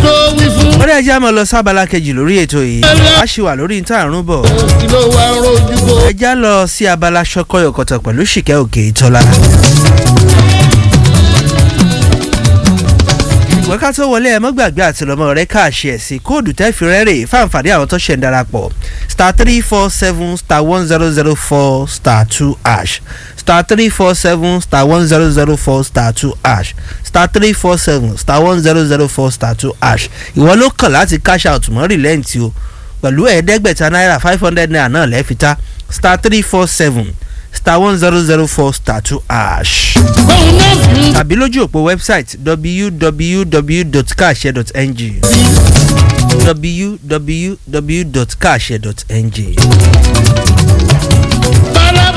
tó wí fún. wọ́n dẹ́ ẹja máa lọ sábàlá kejì lórí ètò yìí a ṣì wà lórí níta àrùn bọ̀ kí ló wá rojú kó. ẹja lọ sí abala ṣọkọyọkọtọ pẹ̀lú ṣìkẹ́ òkè ìtọ́lá. ìwọ́n ká tó wọlé ẹ mọ́ gbàgbé àti lọ́mọ rẹ káàṣì ẹ̀ sí kóòdù tẹ́ fi rẹ́rè fáǹfààní àwọn tó ṣẹ̀ ń darapọ̀ star three four seven star one zero zero four star two ash star three four seven star one zero zero four star two ash star three four seven star one zero zero four star two ash ìwọ ló kàn láti cash out mọ́ rìlẹ́ǹtì o pẹ̀lú ẹ̀ẹ́dẹ́gbẹ̀ta náírà five hundred naira náà lẹ́ẹ̀fìta star three four seven star one zero zero four star two ash bóun náà fi ń tàbí lójú òpó website www.carshare.ng www.carshare.ng. bára bó.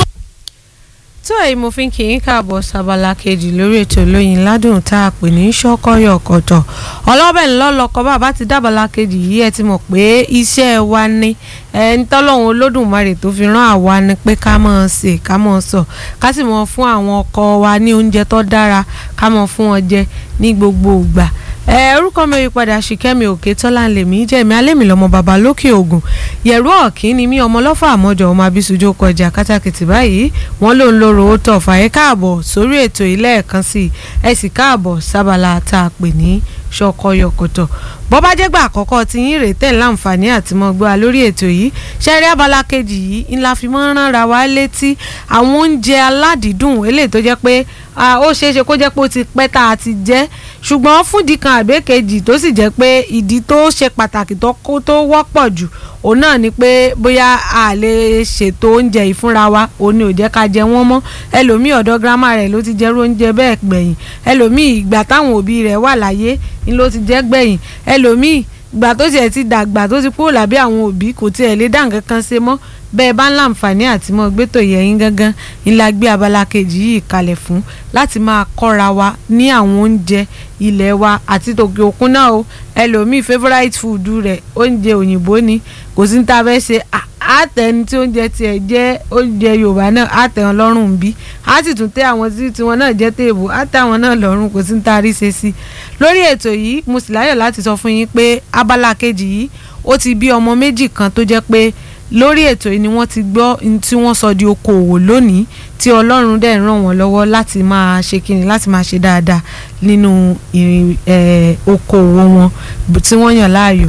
tó èyí mo fi ń kí yín káàbọ̀ sábàlá kejì lórí ètò olóyin ládùn tá a pè ní ṣọ́kọ́yọ̀ kọ̀tọ̀ ọlọ́bẹ̀ ńlọ́lọ́kọ bàbá ti dábàlá kejì yìí ẹ ti mọ̀ pé iṣẹ́ wa ni ẹ ń tọ́lọ́hún olódùmarè tó fi rán àwa ni pé ká mọ̀ ṣe ká mọ̀ sọ ká sì mọ̀ fún àwọn ọkọ wa ní oúnjẹ tó dára ká mọ̀ fún wọn jẹ ní gbogbo ìgbà ẹ orúkọ mi yí padà ṣìkẹ́mi òkè tọ́lá ń lè mí jẹ́ mi alẹ́mi lọ́mọ bàbá lókè ògùn yẹ̀rú ọ̀kín ni mí ọmọ lọ́fà àmọ́jọ ọmọ abisujú kọjá kátàkìtì báyìí wọ́n ló ń lóró ó tọ̀ fàyè káàbọ̀ sórí ètò ilé ẹ̀kan sí i ẹ sì káàbọ̀ sábàlá tá a pè ní ṣọkọyọkọtọ bọ́ bá jẹ́gbà àkọ́kọ́ tí yín rèé tẹ̀ láǹfààní àti mọ́ gbọ́ wa lórí ètò yìí ṣẹ́rí abala kejì yìí ńlá fi mọ́ rán ra wa létí àwọn oúnjẹ aládìídùn eléyìí tó jẹ́ pé ah, ó ṣeé ṣe kó jẹ́ pé ó ti pẹ́ tá a ti jẹ́ ṣùgbọ́n fúndì kan àbẹ́kejì tó sì jẹ́ pé ìdí tó ṣe pàtàkì tó kó tó wọ́pọ̀ jù òun náà ni pé bóyá a lè ṣètò oúnjẹ yìí fúnra wa òun ni ò jẹ́ ká jẹ wọ́n mọ́ ẹlòmíì ọ̀dọ̀ gírámà rẹ̀ ló ti jẹ́rú oúnjẹ bẹ́ẹ̀ gbẹ̀yìn ẹlòmíì ìgbà táwọn òbí rẹ̀ wà láyé ni ló ti jẹ́ gbẹ̀yìn ẹlòmíì ìgbà tó tiẹ̀ ti dàgbà tó ti kúrò lábẹ́ àwọn òbí kò tiẹ̀ lè dá nǹkan kan ṣe mọ́ bẹ́ẹ̀ bá ń láǹfààní àti mọ́ gbẹ́tò yẹ̀yìn gangan ńlá gbé abala kejì yìí kalẹ̀ fún láti máa kọ́ra wa ní àwọn oúnjẹ ilẹ̀ wa àti tòkè òkun náà o ẹlòmíì favourite food rẹ̀ oúnjẹ òyìnbó ni kò sí ní ta fẹ́ ṣe à- àtẹni tí oúnjẹ tiẹ̀ jẹ́ oúnjẹ yorùbá náà àtẹ wọn lọ́rùn bí á sì tún tẹ àwọn tí tiwọn náà jẹ́ téèbù àtẹ àwọn náà lọ́rùn kò sí ní ta rí ṣe sí lórí ètò yìí mo sì láyọ̀ láti sọ fún yín pé abala kejì yìí ó ti bí ọmọ méjì kan tó jẹ́ pé lórí ètò yìí ni wọ́n ti gbọ́ n tí wọ́n sọ di okòòwò lónìí tí ọlọ́run dẹ̀ ràn wọ́n lọ́wọ́ láti máa ṣe kíni láti máa ṣe dáadáa nínú ìrìn eh, okòòwò wọn b- tí wọ́n yàn láàyò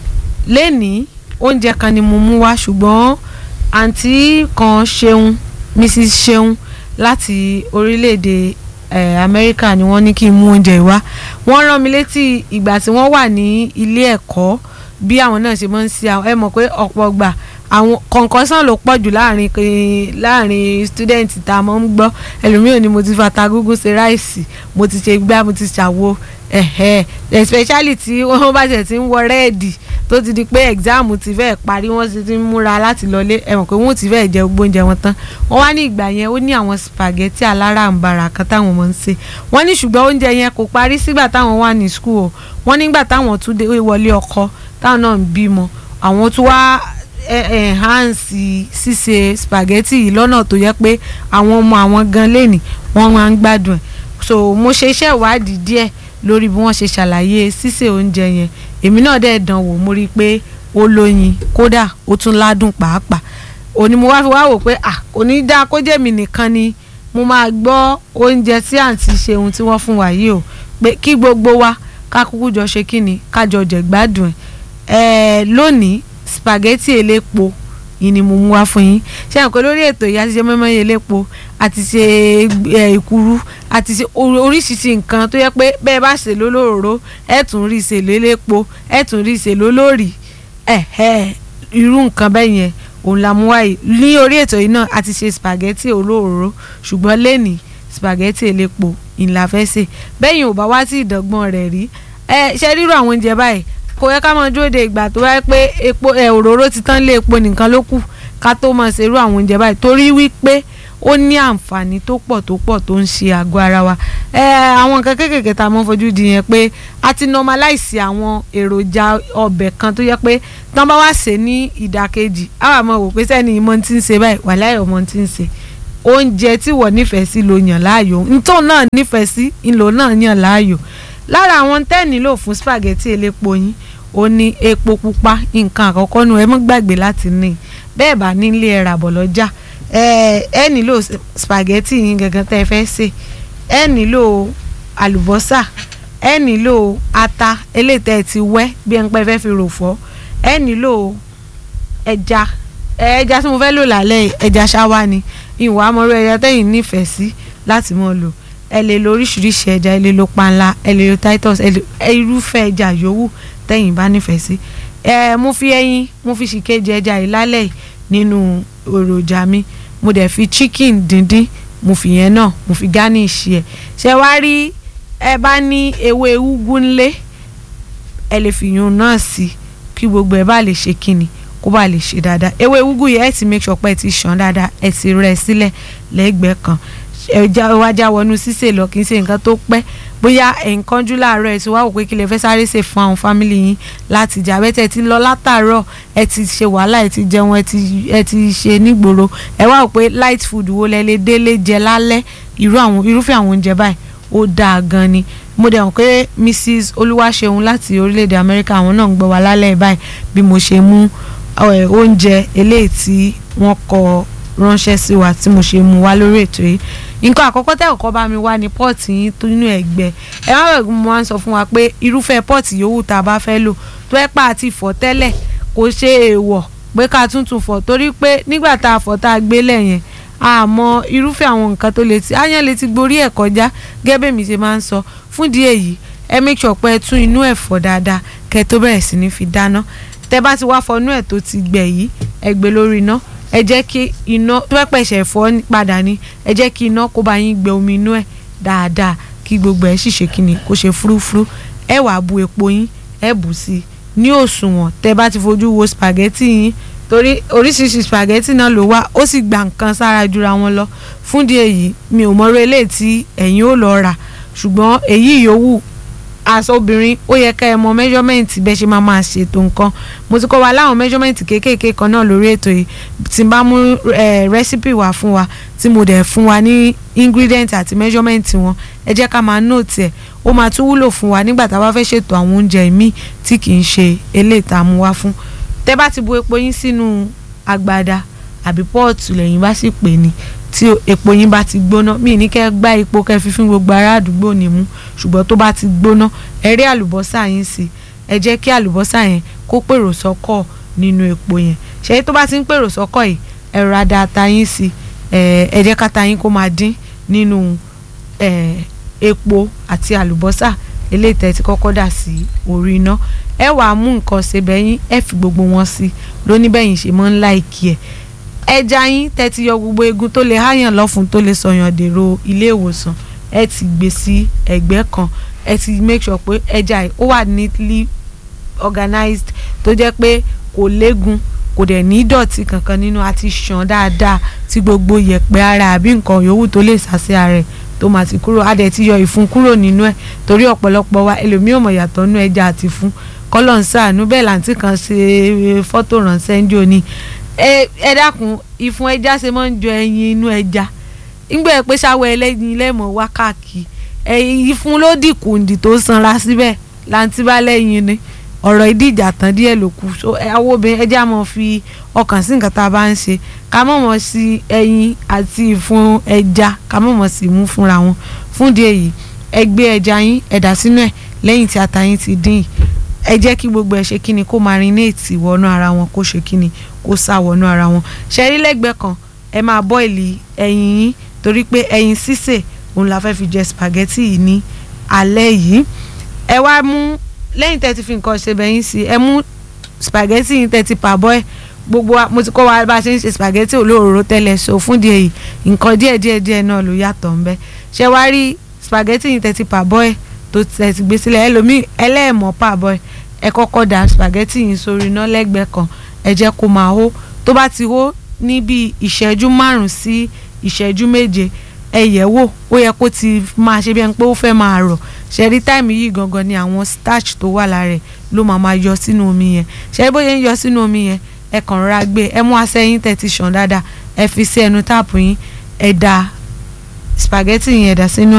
lẹ́nìí oúnjẹ kan ni mo mú wá ṣùgbọ́n àǹtí kan ṣeun mrs ṣeun láti orílẹ̀-èdè eh, amẹ́ríkà ni wọ́n ní kí n mú oúnjẹ yìí wá wọ́n rán mi létí ìgbà tí wọ́n wà ní ilé ẹ̀kọ́ bí àwọn náà ṣe máa ń ṣe àwọn ẹ mọ̀ pé ọ̀pọ̀ gbà àwọn kọ̀ǹkọ́sán ló pọ̀ jù láàrin kí- láàrin student tá a mọ̀ ń gbọ́ ẹlòmíràn ni mo ti fata gúgú ṣe ráìsì mo ti ṣe gbá mo ti ṣàwo ẹ̀hẹ́ especially tí wọ́n bá ṣẹ̀ ti ń wọ rẹ́ẹ̀dì tó ti di pé exam ti fẹ́ parí wọ́n sì ti ń múra láti lọlé ẹ mọ̀ pé wọ́n ti fẹ́ jẹ gbogbo oúnjẹ wọn tán wọ́n wá ní ìgbà yẹn ó ní àwọn spaghetti aláràǹbarà kan táwọn mọ̀ ń ṣe wọ́n ní ṣùgbọ́n oúnjẹ yẹn kò parí sígbà táwọn wà ní school o wọ́n nígbà táwọn tún dé wọlé ọkọ táwọn náà ń bímọ àwọn tún wá enhance ṣíṣe spaghetti yìí lọ́nà tó yẹ pé àwọn ọmọ àwọn gan lẹ́nì wọ́n máa ń gbádùn ẹ̀ so mo ṣe iṣẹ́ ìwádìí díẹ̀ lórí bí wọ́n ṣe ṣàlàyé ṣíṣe oúnjẹ yẹn èmi náà dẹ̀ dán wò mo rí i pé ó lóyin kódà ó tún ládùn pàápàá òní mo wá fi wá wò pé à kò ní dáa kó jẹ́ mi nìkan ni mo máa gbọ́ oúnjẹ tí àǹtí ṣeun tí wọ́n fún wa yìí o pé kí gbogbo wa ká kúkú jọ ṣe kí ni ká jọ jẹ gbádùn ẹ̀ ẹ̀ lónìí spaghetti elépo yìí ni mo mú wá fún yín ṣé àwọn kan lórí ètò yìí a ti ṣe mọ́mọ́ elépo a ti ṣe ẹ̀ ìkúrú a ti ṣe or- oríṣiríṣi nǹkan tó yẹ pé bẹ́ẹ̀ bá ṣe lólóró ẹ̀ tún rí ṣe lélépo ẹ̀ tún rí ṣe lólórì ẹ̀ ẹ̀ irú nǹkan bẹ́ẹ̀ yẹn òun la mú wáyé ní orí ètò yìí náà a ti ṣe spaghetti olóró ṣùgbọ́n lẹ́nìí spaghetti elépo ìlà fẹ́ ṣe bẹ́yìn ò bá wá sí ìdọ́gbọ́n rẹ̀ rí ẹ ṣe rírò àwọn oúnjẹ báyìí kò yẹ ká máa dúró de ìgbà tó wáyé pé epo ẹ òróró ti tán lé epo nìkan ló kù ká tó máa ṣerú àwọn oúnjẹ báyìí torí wípé ó ní àǹfààní tó pọ̀ tó pọ̀ tó ń ṣe àgọ́ ara wa ẹ àwọn nǹkan kéékèèké tá a mọ́ fojú di yẹn pé a ti normalize àwọn èròjà ọbẹ̀ kan tó yẹ pé tán bá wá ṣe ní ìdàkejì á wà mọ̀ wò pé sẹ́ni ìmọ̀ ti ń ṣe báyìí wàláhì ọmọ ti ń ṣe oúnjẹ tí wọ́n nífẹ̀ẹ́ sí ló yàn láàyò ntọ́ náà nífẹ̀ẹ́ sí ńlò náà yàn láàyò lára àwọn tẹ́ nílò fún spaghetti elépo yín ó ní epo pupa nǹkan àkọ́kọ́ nù ẹ mọ́ gbàgbé láti ní bẹ́ẹ̀ bá nílé ẹ rà bọ̀ lọ́jà ẹ ẹ nílò spaghetti yín gangan tẹ́ ẹ fẹ́ sè ẹ nílò àlùbọ́sà ẹ nílò ata eléyìí tẹ́ ẹ ti wẹ́ bí ẹ ń pẹ́ fẹ́ fi rò fọ́ ẹ nílò ẹja ẹja tí mo fẹ́ lò lálẹ́ yìí, ẹja ṣáwá ni ìwà amọ̀rọ̀ ẹja tẹ́yìn nífẹ̀ẹ́ sí láti mọ̀ lò ẹ lè lo oríṣiríṣi ẹja ẹ lè lo panla ẹ lè lo titus ẹ lè ẹ irúfẹ́ ẹja yòówù tẹ́yìn bá nífẹ̀ẹ́ sí ẹ mo fi ẹyin mo fi ṣìkejì ẹja yìí lálẹ́ yìí nínú èròjà mi mo dẹ̀ fi chicken díndín mo fi yẹn náà mo fi garnish ẹ̀ ṣe wá rí ẹ bá ní ewé úgú ńlé ẹ lè fi yun náà sí kí gbogbo ẹ bá lè ṣe kíni kó bá lè ṣe dáadáa ewé úgú yẹn ẹ ti make sure pé ẹ ti ṣàn dáadáa ẹ ti rẹ sílẹ̀ lẹ́gbẹ̀ẹ́ kan ẹja wájà wọnú sísè lọ kì í ṣe nǹkan tó pẹ́ bóyá ẹ̀ǹkanjú láàárọ̀ ẹ ti wá wò pé kí lè fẹ́ sáré ṣe fún àwọn fámìlì yín láti jà bẹ́tẹ̀ ti lọ látàárọ̀ ẹ ti ṣe wàhálà ẹ ti jẹun ẹ ti ẹ ti ṣe nígboro ẹ wá wò pé light food wo lẹ lè délé jẹ lálẹ́ irú àwọn irúfẹ́ àwọn oúnjẹ báyìí ó dáa gan ni mo dẹ̀ hàn pé mrs olúwaṣeun láti orílẹ̀-èdè amẹ́ríkà àwọn náà ń gbọ́ wa lálẹ́ báyìí bí mo ṣe mú ẹ, oúnjẹ eléyìí tí wọ́n kọ ránṣẹ́ sí wa tí mo ṣe mú wá lórí ètò yìí nǹkan àkọ́kọ́ tẹ́ ọ̀kọ́ bá mi wá ní pọ́ọ̀tì yín tó nínú ẹ̀gbẹ́ ẹ má bẹ̀rù mo máa ń sọ fún wa pé irúfẹ́ pọ́ọ̀tì yòówù tá a bá fẹ́ lò tó ẹ́ pa àti ìfọ̀ tẹ́lẹ̀ kò ṣe èèwọ̀ pé ká tuntun fọ̀ torí pé nígbà tá a fọ̀ tá a gbé lẹ̀ yẹn àmọ́ irúfẹ́ àwọn nǹkan tó lè ti áyán lè ti gborí ẹ̀ kọjá gẹ́gẹ́ bẹ́ẹ̀ mi ṣe máa ń sọ fún ìdí èyí ẹ make sure pé ẹ tún inú ẹ̀ fọ̀ dáadáa kẹ́ ẹ tó bẹ̀rẹ̀ sí ní fi dáná tẹ́ bá ti wá fọnú ẹ̀ tó ti gbẹ̀ yìí ẹ gbé lórí iná ẹ jẹ́ kí iná tó fẹ́ pẹ̀sẹ̀ fọ́ padà ní ẹ jẹ́ kí iná kó bá yín gbẹ omi inú ẹ̀ dáadáa kí gbogbo ẹ̀ sì ṣe kíni kó ṣe fúrúfúrú ẹ wàá bu epo yín ẹ bù sí i ní òṣùwọ̀n tẹ́ bá ti fojú wo spaghetti yín torí oríṣiríṣi spaghetti náà ló wá ó sì gba nǹkan sára jura wọn lọ fún di èyí mi ò mọ̀rọ̀ eléyìí tí ẹ̀yin ò lọ rà ṣùgbọ́n èyí yòówù aṣọ obìnrin ó yẹ ká ẹ mọ measurement bẹ́ẹ̀ ṣe máa máa ṣètò nǹkan mo ti kọ́ wa láwọn measurement kéékèèké kan náà lórí ètò yìí tí n bá mú recipe wá fún wa tí mo dẹ̀ fún wa ní ingredient àti measurement wọn ẹ jẹ́ ká máa note ẹ̀ ó máa tún wúlò fún wa nígbà tá a bá fẹ́ ṣètò àwọn oúnjẹ míì tí kì í ṣe eléyìí tá a mú wá fún tẹ́ bá ti bu epo yín sínú agbada àbí pọ́ọ̀tù lẹ́yìn bá sì pè ní tí epo yín bá ti gbóná míì ní kẹ́ gbá epo kẹ́ fi fún gbogbo ará àdúgbò ní mú ṣùgbọ́n tó bá ti gbóná ẹ rí àlùbọ́sà yín sí ẹ jẹ́ kí àlùbọ́sà yẹn kó pèrò sọ́kọ̀ nínú epo yẹn ṣé tó bá ti ń pèrò sọ́kọ̀ yìí ẹ rọra da ata yín sí ẹ jẹ́ káta yín kó máa dín nínú epo àti àlùbọ́sà eléyìí tẹ́ ti kọ́kọ́ dà sí orí iná ẹ wàá mú nǹkan ṣebẹ̀ yín ẹ fi gbogbo wọn sí lóníbẹ̀yìn ṣe mọ́ ńlá ìkí ẹ̀ ẹja yín tẹ́ ti yọ gbogbo egun tó lè háyàn lọ́fun tó lè sọyàn dèrò ilé ìwòsàn ẹ ti gbé sí ẹ̀gbẹ́ kan ẹ ti make sure pé ẹja yìí ó wà neatly organized tó jẹ́ pé kò légun kò dẹ̀ ní ìdọ̀tí kankan nínú àti ṣàn dáadáa tí gbogbo yẹ̀pẹ̀ ara àbí nǹkan yòówù tó lè sàṣẹ ara ẹ̀ tó máa ti kúrò á dẹ̀ ti yọ ìfun kúrò nínú ẹ̀ torí ọ̀pọ̀lọpọ̀ wa ẹlòmíì ò mọ̀ yàtọ̀ nínú ẹja àti fún kọ́lọ̀ ń sàánú bẹ́ẹ̀ làǹtí kan ṣe fọ́tò ránṣẹ́ ń jò ní ẹ dákun ìfun ẹja ṣe máa ń jọ ẹyin inú ẹja ńgbẹ́ ẹ pé ṣáwọ́ ẹlẹ́yin lẹ́mọ̀ wá káàkiri ẹyin ìfun ló dìkù ǹdì tó sanra síbẹ̀ làǹtí bá lẹ́yìn ni ọ̀rọ̀ ìdíjà tán díẹ̀ ló kù so àwọn obìnrin ẹja máa fi ọkàn sí nǹkan tá a bá ń ṣe ká mọ̀ mọ̀ sí ẹyin àti ìfun ẹja ká mọ̀ mọ̀ sí mú fúnra wọn fún di èyí ẹ gbé ẹja yín ẹ dà sínú ẹ̀ lẹ́yìn tí ata yín ti dín yìí ẹ jẹ́ kí gbogbo ẹ̀ ṣe kíni kó marinate wọnú ara wọn kó ṣe kíni kó sá wọnú ara wọn ṣẹ́rí lẹ́gbẹ̀ẹ́ kan ẹ máa bọ́ìlì ẹyin yín torí pé ẹyin sísè òun la fẹ́ fi jẹ spaghetti yìí ní alẹ́ yìí ẹ wá mú lẹ́yìn tẹ́ ti fi nǹkan ṣe bẹ́yìn sí ẹ mú spaghetti yìí tẹ́ ti pàbọ́ ẹ̀ gbogbo mo ti kọ́ wa bá a ṣe ń ṣe spaghetti olóòrò tẹ́lẹ̀ so fún di èyí nǹkan díẹ̀ díẹ̀ díẹ̀ náà ló yàtọ̀ ńbẹ ṣé wá rí spaghetti yìí tẹ́ ti pàbọ́ ẹ̀ tó tẹ́ ti gbé sílẹ̀ ẹlòmíì ẹlẹ́ẹ̀mọ́ pàbọ́ ẹ̀ ẹ kọ́kọ́ da spaghetti yìí sórí iná lẹ́gbẹ̀ẹ́ kan ẹ jẹ́ kó máa hó tó bá ti hó ní bí ìṣẹ́jú márùn-ún sí ìṣẹ́jú méje ẹ yẹ̀ wò ó yẹ kó ti máa ṣe bí ẹni pé ó fẹ́ máa rọ̀ ṣẹ́rí táìmù yìí gangan ni àwọn starch tó wà lára ẹ̀ ló máa máa yọ sínú omi yẹn ṣẹ́rí bóyá ń yọ sínú omi yẹn ẹ kàn rọra gbé ẹ mú asẹ́yìn tẹ̀ ti ṣàn dáadáa ẹ fi sí ẹnu táàpù yín ẹ da spaghetti yẹn dà sínú ẹ̀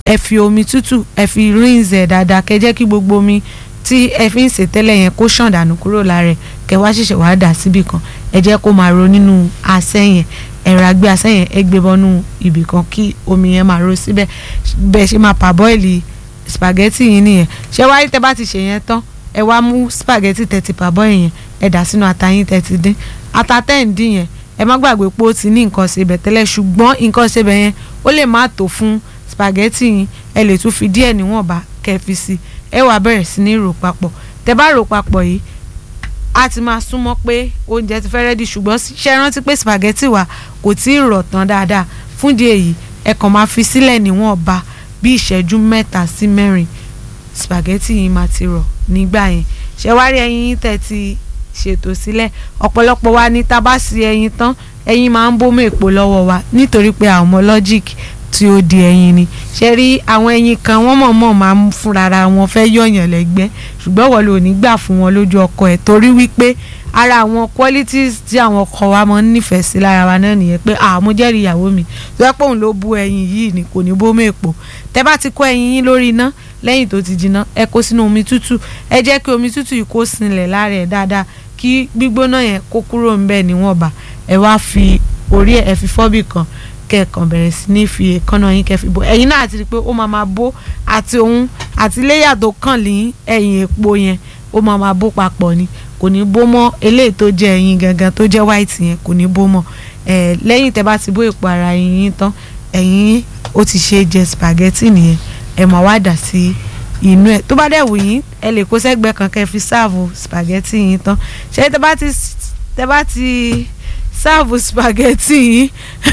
ẹ fi omi tútù ẹ fi rinse ẹ̀ dáadáa kẹ́ jẹ́ kí gbogbo omi tí ẹ fi ń sè tẹ́lẹ̀ yẹn kó ṣàn dànù kúrò lára ẹ̀ kẹ́ wá ṣẹ̀ṣẹ̀ wá dà síbì kan ẹ jẹ́ kó máa ro nínú asẹ́ yẹn ẹ̀rọ agbé asẹ́ yẹn ẹ gbé bọ́nú ibì kan kí omi yẹn máa ro síbẹ̀ bẹ́ẹ̀ ṣe máa pàbọ́ìlì spaghetti yìí nìyẹn ṣé wáyé tẹ́ bá ti ṣe yẹn tán ẹ wá mú spaghetti tẹ́ ti pàbọ́ yẹn ẹ dà sínú ata yín tẹ́ ti dín ata tẹ́ ń dín yẹn ẹ má gbàgbé pé ó ti ní nǹkan ṣebẹ̀ tẹ́lẹ̀ ṣùgbọ́n nǹkan ṣebẹ̀ yẹn ó lè má tó fún spaghetti yín ẹ lè tún fi díẹ̀ níwọ̀nba kẹ́ fi sí ẹ wá bẹ̀rẹ̀ sí ní rò papọ̀ tẹ́ bá rò papọ̀ yìí a ti máa súnmọ́ pé oúnjẹ ti fẹ́ rẹ́dí ṣùgbọ́n ṣe rántí pé spaghetti wa kò tí ì rọ̀ tán dáadáa fúndìí èyí ẹ kàn máa fi sílẹ̀ níwọ̀nba bí ìṣẹ́jú mẹ́ta sí mẹ́rin spaghetti yìí máa ti rọ̀ nígbà yẹn ṣé wá rí ẹyin yín tẹ́ ti ṣètò sílẹ̀ ọ̀pọ̀lọpọ̀ wa ní tá a bá sí ẹyin tán ẹyin máa ń bómú èpo lọ́wọ́ wa nítorí pé àwọn ọmọ logic tí ó di ẹyin ni ṣe rí àwọn ẹyin kan wọ́n mọ̀ọ́mọ̀ máa ń fúnra wọn fẹ́ yọ̀yàn lẹ́gbẹ́ ṣùgbọ́n wọ́n lò ní gbà fún wọn lójú ọkọ ẹ̀ torí wípé ara àwọn qualities tí àwọn ọkọ wa máa ń nífẹ̀ẹ́ sí lára wa náà nìyẹn pé àmú jẹ́rìí ìyàwó mi tó yẹ pé òun ló bú ẹyin yìí ni kò ní bómú èpo tẹ́ bá ti kó ẹyin yín lórí iná lẹ́yìn tó ti jiná ẹ kó sínú omi tútù ẹ jẹ́ kí omi tútù yìí kó sinlẹ̀ lára ẹ̀ dáadáa kí gbígbóná yẹn kó kúrò ńbẹ̀ níwọ̀nba ẹ wá fi orí ẹ̀ ẹ fi fọ́bì kan kẹ́ẹ̀kan bẹ̀rẹ̀ sí ní fi èékánná yín kẹ́ fi bò ẹ̀yin náà ti rí i pé ó máa máa bó àti òun àti léyà tó kàn ní ẹ̀yìn èpo yẹn ó máa máa bó papọ̀ ni kò ní bó mọ́ eléyìí tó jẹ́ ẹyin gangan tó jẹ́ white yẹn kò ní bó mọ́ ẹ̀ lẹ́yìn tẹ́ bá ti bó èpo ara ẹyin yín tán ẹ̀yin ó ti ṣe jẹ spaghetti nìyẹn ẹ̀ máa wá dà sí inú ẹ̀ tó bá dẹ̀ wù yín ẹ lè kó sẹ́gbẹ́ kan kẹ́ fi sáàbù spaghetti yín tán ṣé tẹ́ bá ti tẹ́ bá ti sáàbù spaghetti yín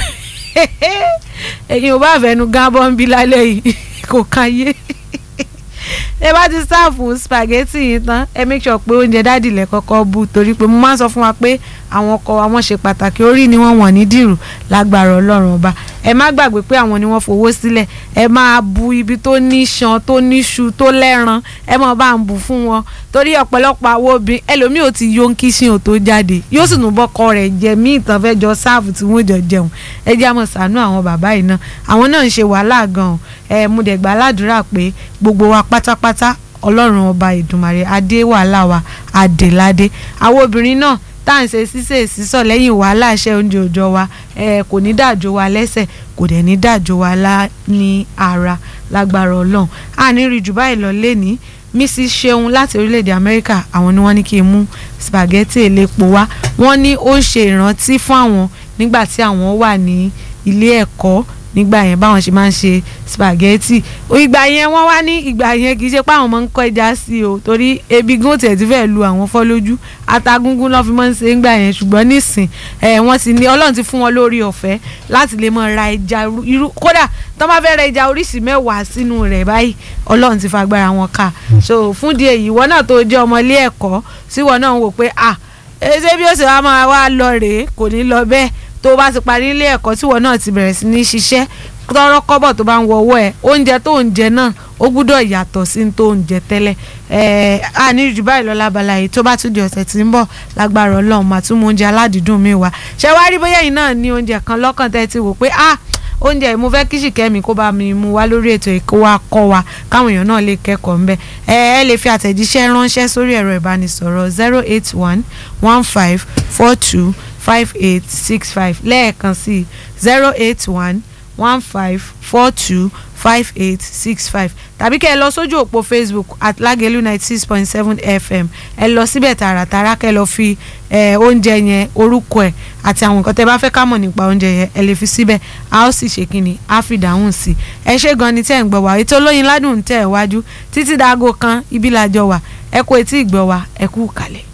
ẹ̀yin ò bá fẹ́nu gábọ́n bí lálẹ́ yìí kò káyé ẹ bá ti sáàfù spaghetti yìí tán ẹ make sure pé oúnjẹ dáàdì lẹ kọ́kọ́ bù torí pé mo máa ń sọ fún wa pé àwọn ọkọ wa wọ́n ṣe pàtàkì orí ni wọ́n wọ̀n ní dìrù lágbára ọlọ́run ọba ẹ má gbàgbé pé àwọn ni wọ́n fowó sílẹ̀ ẹ máa bu ibi tó ní ṣan tó ní ṣu tó lẹ́ran ẹ máa bá ń bù fún wọn torí ọ̀pọ̀lọpọ̀ àwọn obìnrin ẹlòmíì ò ti yó ń kíṣìn ò tó jáde yóò sì nùbọ̀ kọ rẹ̀ jẹ mí ìtàn fẹ́ jọ sáàfù tí wọ́n jọ jẹun ẹ jẹ́ àmọ́ sànú àwọn bàbá yìí náà àwọn náà ń ṣe wàhálà gan-an ẹ mo dẹ̀ gbà ládùúrà pé gbogbo wa pátápátá ọlọ́run ọba ìdùmarè adé wàhálà wa adéládé àwọn obìnrin náà tá à ń ṣe ṣíṣe sísọ lẹ́yìn wàhálà iṣẹ́ oúnjẹ òòjọ́ wa ẹ kò ní dàjò wa lẹ́sẹ̀ kò dẹ̀ ní dàjò wa lá ní ara lágbára ọlọ́run àní rí jù báyìí lọ lẹ́ni mrs seun láti orílẹ̀-èdè amẹ́ríkà àwọn ni wọ́n ní kí n mú spaghetti elépo wá wọ́n ní ó ń ṣe ìrántí fún àwọn nígbà tí àwọn wà ní ilé ẹ̀kọ́ nígbà yẹn báwọn ṣe máa ń ṣe spaghetti ìgbà yẹn wọ́n wá ní ìgbà yẹn kì í ṣe pé àwọn máa ń kọ́ ẹja sí o torí ebi gún tiẹ̀ ti fẹ́ẹ́ lu àwọn fọ́ lójú atagúngún náà fi máa ń ṣe ńgbà yẹn ṣùgbọ́n nísìn ẹ̀ wọ́n ti ní ọlọ́run ti fún wọn lórí ọ̀fẹ́ láti lè máa ra ẹja irú kódà tó máa fẹ́ ra ẹja oríṣi mẹ́wàá sínú rẹ̀ báyìí ọlọ́run ti fagbára wọn ká so fún di èyí ìwọ náà tó jẹ́ ọmọ ilé ẹ̀kọ́ síwọ náà ń wò pé ah ṣé bí ó ṣe wá máa wá lọ rèé kò ní lọ bẹ́ẹ̀ tó bá ti parí ilé ẹ̀kọ́ tíwọ náà ti bẹ̀rẹ̀ sí ní ṣiṣẹ́ tọrọ kọ́bọ̀ tó bá ń wọwọ́ ẹ̀ oúnjẹ tó ń jẹ náà ó gbúdọ̀ yàtọ̀ sí tó ń jẹ tẹ́lẹ̀ ẹ̀ẹ́ àní jù báyìí lọ lábala yìí tó bá tún di ọ̀sẹ̀ tí ń bọ̀ lágbára ọlọ́run màá tún mú oúnjẹ aládìídùn mi wá ṣé wá rí bóyá yìí náà ní oúnjẹ kan lọ́kàn tẹ́ ti wò pé ah oúnjẹ yìí mo fẹ́ kí ṣìkẹ́mi kó bá mi mú wá lórí ètò ìkó wa kọ́ wa káwọn èèyàn náà lè kẹ́kọ̀ọ́ ńbẹ ẹ ẹ lè fi àtẹ̀jíṣẹ́ ránṣẹ́ sórí ẹ̀rọ ìbánisọ̀rọ̀ zero eight one one five four two five eight six five lẹ́ẹ̀kan sí zero eight one one five four two five eight six five tàbí kẹ́ ẹ lọ sójú òpó facebook at lagelu ninety six point seven fm ẹ lọ síbẹ̀ tààràtàrà kẹ́ ẹ lọ fi oúnjẹ yẹn orúkọ ẹ̀ àti àwọn nǹkan tẹ́ bá fẹ́ ká mọ̀ nípa oúnjẹ yẹn ẹ lè fi síbẹ̀ a ó sì ṣe kínni a fi dáhùn sí i ẹ ṣé gan ni tẹ́ ń gbọ́ wá ètò olóyin ládùn tẹ́ ẹ̀ wájú títí dáago kan ibi làjọ wà ẹ kó etí ìgbọ́ wa ẹ kú kalẹ̀.